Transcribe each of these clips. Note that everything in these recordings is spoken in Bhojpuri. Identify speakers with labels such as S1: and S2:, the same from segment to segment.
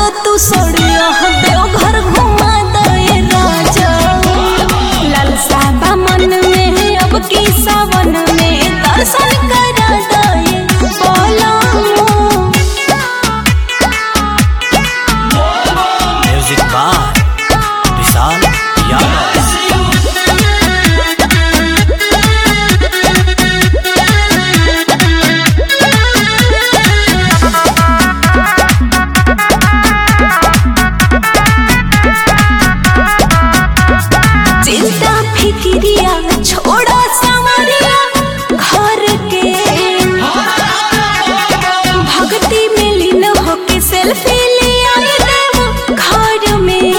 S1: दो तू सड़िया देव घर घुमा दे राजा लालसा बा मन में अब की सावन में दर्शन करा दे बोला
S2: म्यूजिक बाय विशाल यादव
S1: चिंता फिक्रिया छोड़ा सावरिया घर के भक्ति में लीन होके सेल्फी ले आए देव घर में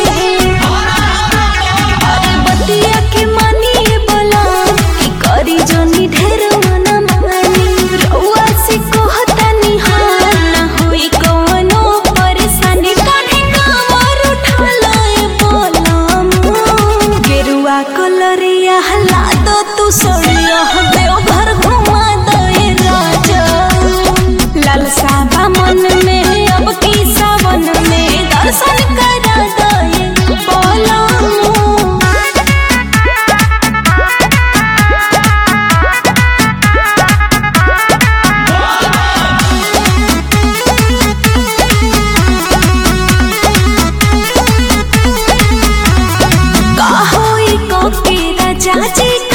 S1: अरे बतिया के मानिए बोला कि करी जोनी ढेर मना मानी रउआ से कहतानी हाँ ना होई कवनो परेशानी काहे कामर उठा लाए बोलम गेरुआ कलरिया हला दो तू सड़िया देव घर घुमा दे राजा लालसा बा मन में अब की सावन में दर्शन करा दे बोलम का होई को के राजा जी